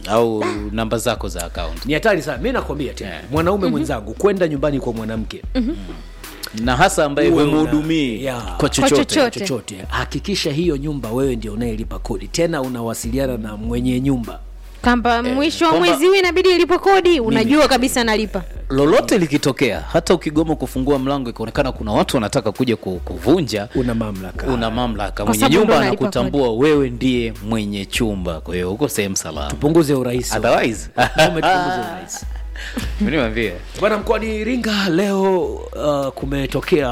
au namba zako za account ni hatari sana mi nakwambia tena Yeah. mwanaume mwenzangu kwenda nyumbani kwa mwanamke na hasa ambaye Uwe una- humhudumii Yeah. kwa chochote chochote. chochote hakikisha hiyo nyumba wewe ndio unayelipa kodi tena unawasiliana na mwenye nyumba kwamba mwisho wa kwamba- mwezi huu inabidi ilipo kodi unajua kabisa nalipa lolote likitokea hata ukigoma kufungua mlango ikaonekana kuna watu wanataka kuja ku- kuvunja una mamlaka una mamlaka Kwa mwenye sababu nyumba ndo unalipa anakutambua wewe ndiye mwenye chumba kwa hiyo uko sehemu salama tupunguze urahisi otherwise Wanaume tupunguze urahisi niwambie bwana mkoani iringa leo uh, kumetokea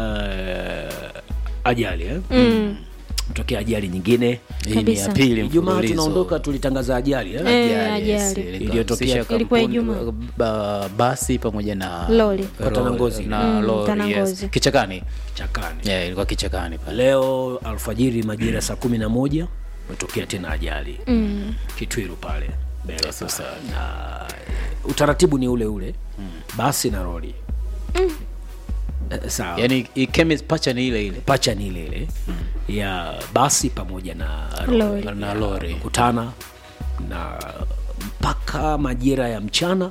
uh, ajali eh? mm. tokea ajali nyingine hii ni Kabisa. ya pili ijumaa mfululizo. tunaondoka tulitangaza ajali eh? Eh, Ajali, yes, ajali. ilikuwa Iliyotokea- inahusisha Ilikuwa kampuni- Ijumaa. ba- basi pamoja na Lori. Kwa Tanangozi. na Mm, lori, yes. Tanangozi. kichakani chakani yeah, ilikuwa kichakani pale leo alfajiri majira saa kumi na moja umetokea tena ajali mm. kitwiru pale mbele sasa na utaratibu ni ule ule mm. basi na roli mm. sawa yani i- chemist pacha ni ile ile pacha ni ile ile mm. ya basi pamoja na Lori. na lori kutana na mpaka majira ya mchana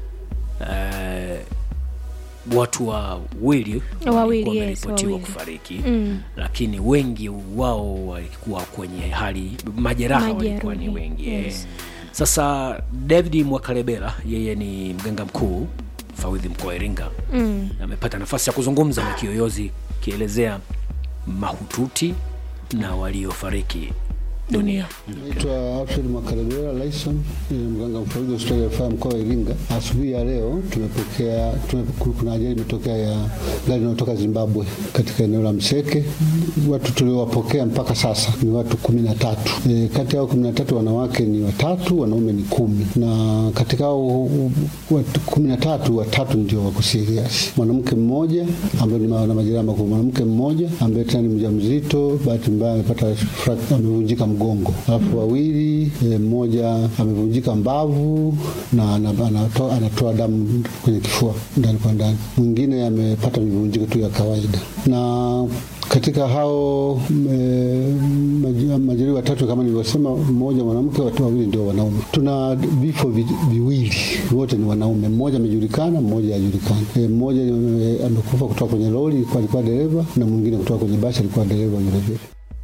eh, watu wawili Wawili, walikuwa yes, wameripotiwa wawili. kufariki mm. lakini wengi wao walikuwa kwenye hali majeraha walikuwa ni Majeruhi, wengi yes. yes. sasa david mwakalebela yeye ni mganga mkuu fawidhi mkoa wa iringa mm. amepata nafasi ya kuzungumza na kiyoyozi kielezea mahututi na waliofariki dunia Naitwa Alfred Makarebera Lyson, ni mganga mfawidhi wa hospitali ya rufaa ya mkoa wa Iringa. Asubuhi ya leo tumepokea tume, kuna ajali imetokea ya gari inayotoka Zimbabwe katika eneo la Mseke. Watu tuliowapokea mpaka sasa ni watu kumi na tatu. E, kati yao kumi na tatu wanawake ni watatu, wanaume ni kumi, na katika hao watu kumi na tatu watatu ndio wako serious. Mwanamke mmoja ambaye ni ma- na majeraha makubwa, mwanamke mmoja ambaye tena ni mjamzito, bahati mbaya amepata fract- amevunjika mgongo, alafu wawili e, mmoja amevunjika mbavu na ana- anatoa, anatoa damu kwenye kifua ndani kwa ndani, mwingine amepata mivunjiko tu ya kawaida na katika hao m- maji- majeruhi watatu kama nilivyosema, mmoja mwanamke, watu wawili ndio wanaume. Tuna vifo vi, viwili, wote ni wanaume. Mmoja amejulikana, mmoja hajulikani. E, mmoja e, amekufa kutoka kwenye lori, alikuwa alikuwa dereva, na mwingine kutoka kwenye basi, alikuwa dereva vile vile.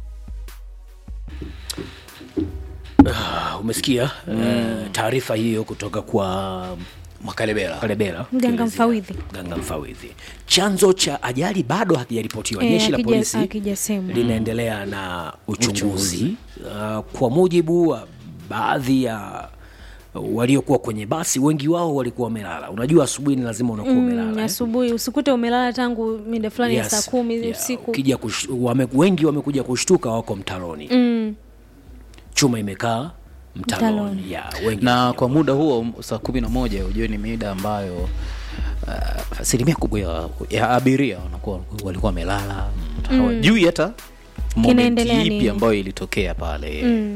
Ah, umesikia eh, taarifa hiyo kutoka kwa makalebela kalebera Mganga kielezea- mfawidhi. mganga mfawidhi chanzo cha ajali bado hakijaripotiwa Eh, jeshi la hakija- polisi hakijasemwa. linaendelea na uchunguzi uh, kwa mujibu wa baadhi ya waliokuwa kwenye basi wengi wao walikuwa wamelala unajua asubuhi ni lazima unakuwa Mm, umelala eh? asubuhi usikute umelala tangu mida fulani ya Yes. saa kumi Yeah, usiku ukija kush, wame, wengi wamekuja kushtuka wako mtaroni mm. chuma imekaa mtaroni Mtaroni. yeah, wengi na kwa muda huo saa kumi na moja ujue ni mida ambayo uh, asilimia kubwa ya, ya abiria wanakuwa walikuwa wamelala hawajui hata moment Kinaendelea ipi nini? ambayo ilitokea pale Mm.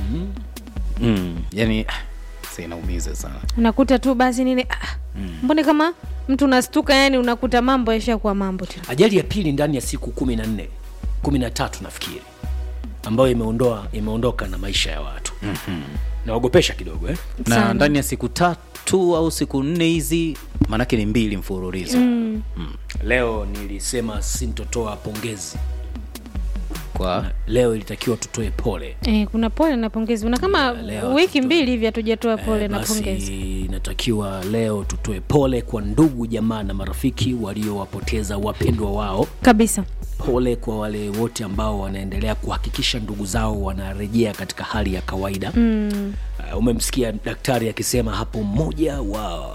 mm. yani si inaumiza sana unakuta tu basi nini ah, mbone kama mtu unastuka yani unakuta mambo yashakuwa mambo tena ajali ya pili ndani ya siku kumi na nne kumi na tatu nafikiri ambayo imeondoa imeondoka na maisha ya watu mm-hmm. naogopesha kidogo eh? na Sana. ndani ya siku tatu au siku nne hizi maanake ni mbili mfululizo mm. leo nilisema sintotoa pongezi kwa leo ilitakiwa tutoe pole eh, kuna pole na pongezi una kama leo wiki tuto- mbili hivi hatujatoa pole Eh, na basi pongezi inatakiwa leo tutoe pole kwa ndugu jamaa na marafiki waliowapoteza wapendwa wao kabisa pole kwa wale wote ambao wanaendelea kuhakikisha ndugu zao wanarejea katika hali ya kawaida mm. uh, umemsikia daktari akisema hapo mmoja wa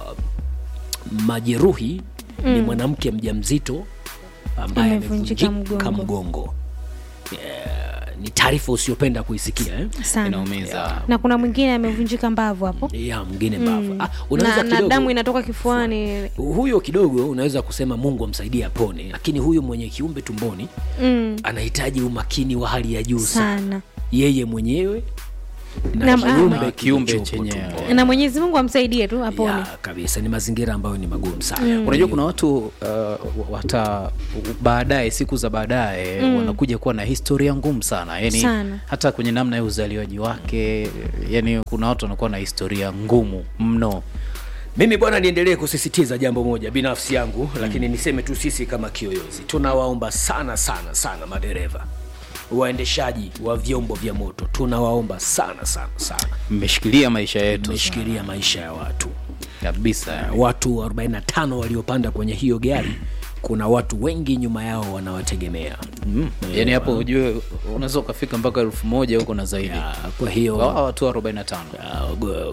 majeruhi mm. ni mwanamke mjamzito ambaye Amevunjika amevunjika mgongo. mgongo Eh, ni taarifa usiyopenda kuisikia eh? sana inaumiza na kuna mwingine amevunjika mbavu hapo ya mwingine mbavu ah, unaweza na, na kidogo damu inatoka kifuani huyo kidogo unaweza kusema mungu amsaidie apone lakini huyu mwenye kiumbe tumboni mm, anahitaji umakini wa hali ya juu sana sana yeye mwenyewe na Na- kiumbe na kiumbe kilichopo chenyewe. tumboni. na mwenyezi mungu amsaidie tu apone ya, kabisa ni mazingira ambayo ni magumu sana unajua kuna watu uh, wata baadaye siku za baadaye wanakuja kuwa na historia ngumu sana yani Sana. hata kwenye namna ya uzaliwaji wake yani kuna watu wanakuwa na historia ngumu mno mimi bwana niendelee kusisitiza jambo moja binafsi yangu mm. lakini niseme tu sisi kama kiyoyozi tunawaomba sana sana sana madereva waendeshaji wa vyombo vya moto tunawaomba sana sana sana mmeshikilia maisha yetu tumeshikilia maisha ya watu kabisa watu 45 waliopanda kwenye hiyo gari kuna watu wengi nyuma yao wanawategemea mm. yani hapo ujue unaweza ukafika mpaka elfu moja huko na zaidi Ah, kwa hiyo Hawa watu 45 Ah, go-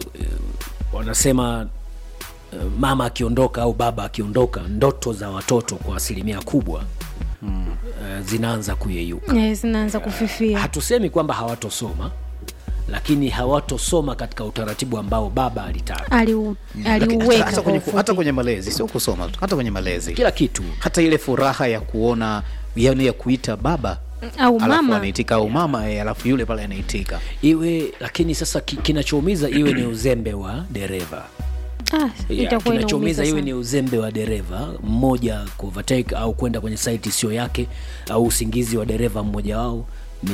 wanasema eh, mama akiondoka au baba akiondoka ndoto za watoto kwa asilimia kubwa mm. zinaanza kuyeyuka yes, zinaanza kufifia hatusemi kwamba hawatosoma lakini hawatosoma katika utaratibu ambao baba alitaka Aliu- Lakini aliuweka hata kwa kwenye, ufupi. hata kwenye malezi sio kusoma tu hata kwenye malezi kila kitu hata ile furaha ya kuona yani ya kuita baba au alafu mama anaitika au mama eh, alafu yule pale anaitika iwe lakini sasa ki, kinachoumiza iwe ni uzembe wa dereva ah, Yeah, itakuwa kinachoumiza inaumiza iwe sana. ni uzembe wa dereva mmoja kuovertake au kwenda kwenye site sio yake au usingizi wa dereva mmoja wao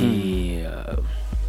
ni uh,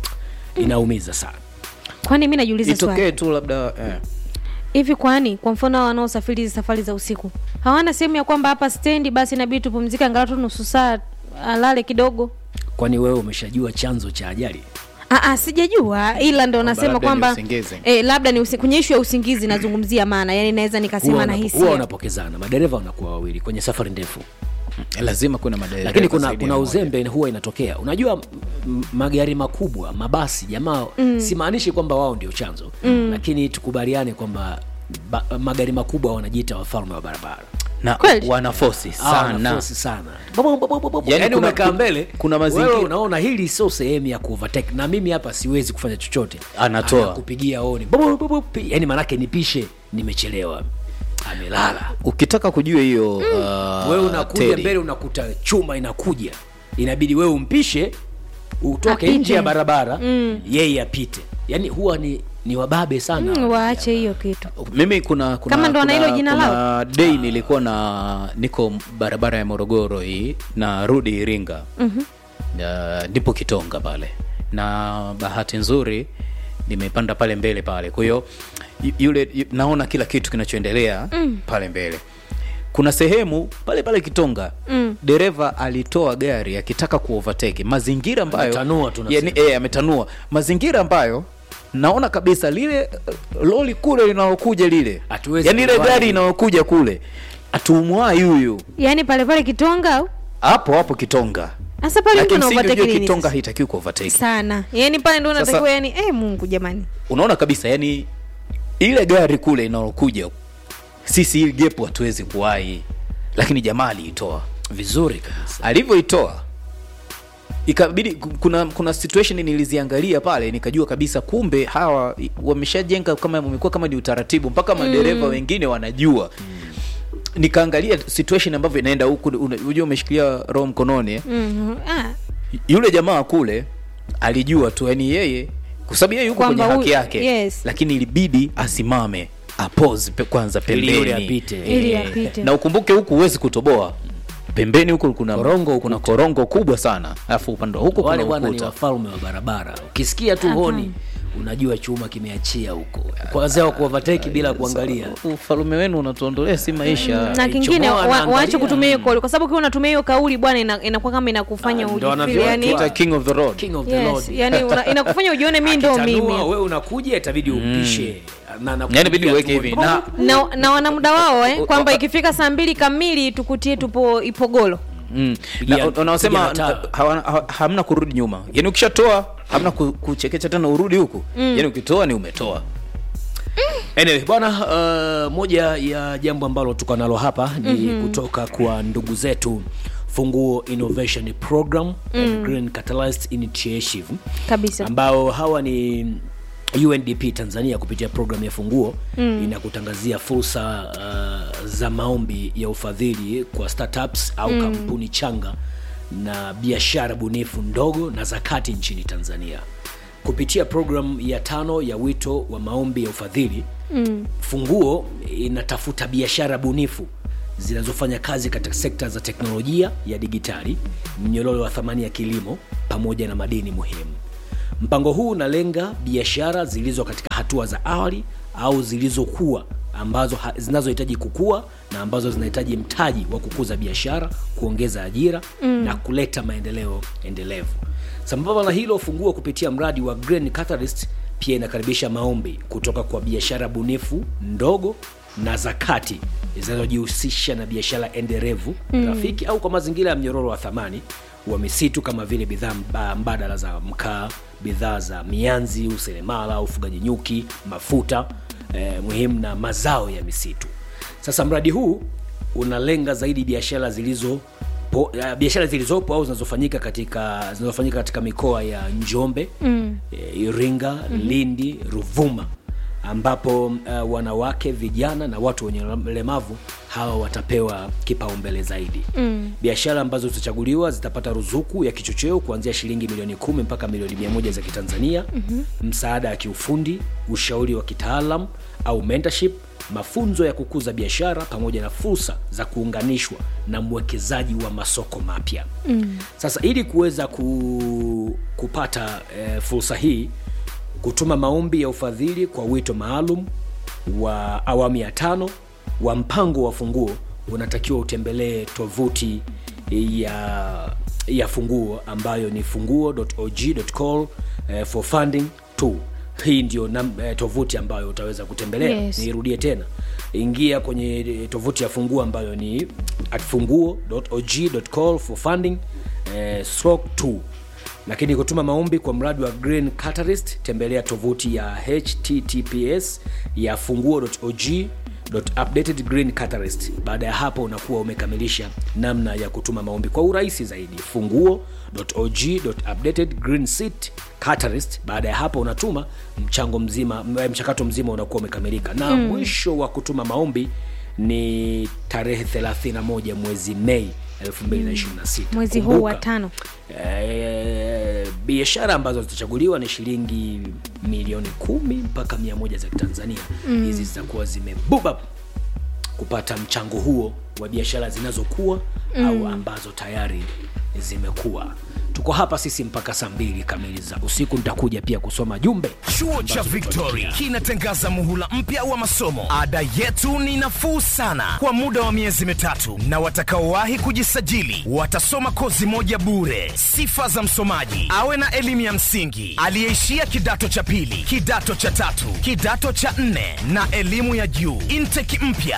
inaumiza sana kwani mi najiuliza swali itokee tu labda eh. hivi kwani kwa mfano hao wanaosafiri hizi safari za usiku hawana sehemu ya kwamba hapa stendi basi inabidi tupumzike angalau tu nusu saa alale kidogo kwani wewe umeshajua chanzo cha ajali Aa, sijajua ila ndo nasema labda ni kwamba usingizi. eh, labda ni usi, kwenye ishu ya usingizi nazungumzia maana yani naweza huwa nikasema wanapo- na huwa hisia wanapokezana madereva wanakuwa wawili kwenye safari ndefu lazima kuna madereva lakini kuna, zaidi ya kuna mmoja. uzembe huwa inatokea unajua m- magari makubwa mabasi jamaa mm. simaanishi kwamba wao ndio chanzo mm. lakini tukubaliane kwamba ba, magari makubwa wanajiita wafalme wa barabara na Kweli? wanafosi Hawa sana wanafosi sana Babo, babo, babo, babo. Yaani Yaani kuna- umekaa mbele kuna mazingira- wewe unaona hili sio sehemu ya kuovertake na mimi hapa siwezi kufanya chochote Anatoa. kupigia oni Babo, babo, pi- yaani manake nipishe nimechelewa amelala ukitaka kujua hiyo uh, wewe unakuja Teddy, mbele unakuta chuma inakuja inabidi wewe umpishe utoke Apite. nje ya barabara mm. yeye apite yaani huwa ni, ni wababe sana mm, waache hiyo kitu mimi kuna kuna, Kama ndo wana kuna, hilo jina kuna day nilikuwa na niko barabara ya morogoro hii na rudi iringa mm-hmm. ndipo kitonga pale na bahati nzuri nimepanda pale mbele pale kwa hiyo yu- yule yu- naona kila kitu kinachoendelea mm. pale mbele kuna sehemu pale pale kitonga mm. dereva alitoa gari akitaka kuovertake mazingira ambayo Ametanua tunasema. yani, e, ametanua mazingira ambayo naona kabisa lile uh, loli kule linalokuja lile Hatuwezi yani ile kuwahi. gari inayokuja kule atumwai huyu yaani pale pale kitonga au hapo hapo kitonga hasa pale mtu lakini msingi anaovateki ujue nini kitonga sasa? haitakiwi kuovertake sana yaani pale ndo Sasa- unatakiwa yani eh, mungu jamani unaona kabisa yani ile gari kule inalokuja sisi hii gepu hatuwezi kuwahi lakini jamaa aliitoa vizuri kabisa alivyoitoa ikabidi kuna kuna situation niliziangalia pale nikajua kabisa kumbe hawa wameshajenga kama umekuwa kama ni utaratibu mpaka madereva mm. wengine wanajua nikaangalia situation ambavyo inaenda huku una- unajua umeshikilia roho mkononi eh? mm ah, yule jamaa kule alijua tu yani yeye kwa sababu yeye yuko kwenye Kwamba haki huyu- yake yes. lakini ilibidi asimame apose pe, kwanza Ili yule pembeni apite. Ili Eh, apite. na ukumbuke huku huwezi kutoboa pembeni huku kuna Korongo kuna korongo kubwa sana alafu upande wa huku wale kuna bwana ni ukuta wafalme wa barabara ukisikia tu honi unajua chuma kimeachia huko kwanzia wa kuovertake bila kuangalia ufalume wenu unatuondolea si maisha na kingine chomoa wa, anaangalia. waache kutumia hiyo kauli kwa sababu ukiwa unatumia hiyo kauli bwana ina- inakuwa kama inakufanya Ah, ndo ujifeel wanavyo- yani Tuita king of the road king of the yes, Lord. yani una, inakufanya ujione mi ndo Akitanua, mimi wewe unakuja itabidi upishe na na yani bidi kupiga uweke tu- hivi na na, na wana muda wao eh, kwamba ikifika saa mbili kamili tukutie tupo ipogolo Mm. Pigia- Na unaosema pigia na taa. hawana- ha- hamna kurudi nyuma yani ukishatoa hamna ku- kuchekecha tena urudi huku yani ukitoa ni umetoa anyway bwana uh, moja ya jambo ambalo tuko nalo hapa ni mm-hmm. kutoka kwa ndugu zetu funguo innovation program mm. and green catalyst initiative kabisa ambao hawa ni undp tanzania kupitia programu ya funguo mm. inakutangazia fursa uh, za maombi ya ufadhili kwa startups au mm. kampuni changa na biashara bunifu ndogo na zakati nchini tanzania kupitia programu ya tano ya wito wa maombi ya ufadhili mm. funguo inatafuta biashara bunifu zinazofanya kazi katika sekta za teknolojia ya digitali mnyororo wa thamani ya kilimo pamoja na madini muhimu mpango huu unalenga biashara zilizo katika hatua za awali au zilizokuwa ambazo ha- zinazohitaji kukua na ambazo zinahitaji mtaji wa kukuza biashara kuongeza ajira mm. na kuleta maendeleo endelevu sambamba na hilo funguo kupitia mradi wa Green Catalyst pia inakaribisha maombi kutoka kwa biashara bunifu ndogo na za kati zinazojihusisha na biashara endelevu mm. rafiki au kwa mazingira ya mnyororo wa thamani wa misitu kama vile bidhaa mba- mbadala za mkaa bidhaa za mianzi useremala ufugaji nyuki mafuta eh, muhimu na mazao ya misitu sasa mradi huu unalenga zaidi biashara zilizo po, uh, biashara zilizopo au zinazofanyika katika zinazofanyika katika mikoa ya njombe mm. e, iringa mm-hmm. lindi ruvuma ambapo uh, wanawake vijana na watu wenye ulemavu hawa watapewa kipaumbele zaidi mm. biashara ambazo zitachaguliwa zitapata ruzuku ya kichocheo kuanzia shilingi milioni kumi mpaka milioni mia moja za kitanzania mm-hmm. msaada wa kiufundi ushauri wa kitaalam au mentorship mafunzo ya kukuza biashara pamoja na fursa za kuunganishwa na mwekezaji wa masoko mapya mm. sasa ili kuweza ku, kupata eh, fursa hii kutuma maombi ya ufadhili kwa wito maalum wa awamu ya tano wa mpango wa funguo unatakiwa utembelee tovuti ya ya funguo ambayo ni funguo.og.call eh, for funding 2 hii ndio nam- eh, tovuti ambayo utaweza kutembelea Yes. niirudie tena ingia kwenye eh, tovuti ya funguo ambayo ni at funguo.og.call for funding eh, stroke 2 lakini kutuma maombi kwa mradi wa green catalyst tembelea tovuti ya https ya funguo.og updated green catalyst baada ya hapo unakuwa umekamilisha namna ya kutuma maombi kwa urahisi zaidi funguo.og.updated green seat catalyst baada ya hapo unatuma mchango mzima m- mchakato mzima unakuwa umekamilika na mm. mwisho wa kutuma maombi ni tarehe 31 mwezi mei 2026 mwezi huu wa Kumbuka, tano Eh, biashara ambazo zitachaguliwa ni shilingi milioni kumi mpaka mia moja za kitanzania hizi zitakuwa zimebuba kupata mchango huo wa biashara zinazokuwa mm. au ambazo tayari zimekuwa tuko hapa sisi mpaka saa mbili kamili za usiku nitakuja pia kusoma jumbe Chuo cha Victory kinatangaza muhula mpya wa masomo. Ada yetu ni nafuu sana kwa muda wa miezi mitatu, na watakaowahi kujisajili watasoma kozi moja bure. Sifa za msomaji: awe na elimu ya msingi, aliyeishia kidato cha pili, kidato cha tatu, kidato cha nne na elimu ya juu. Intake mpya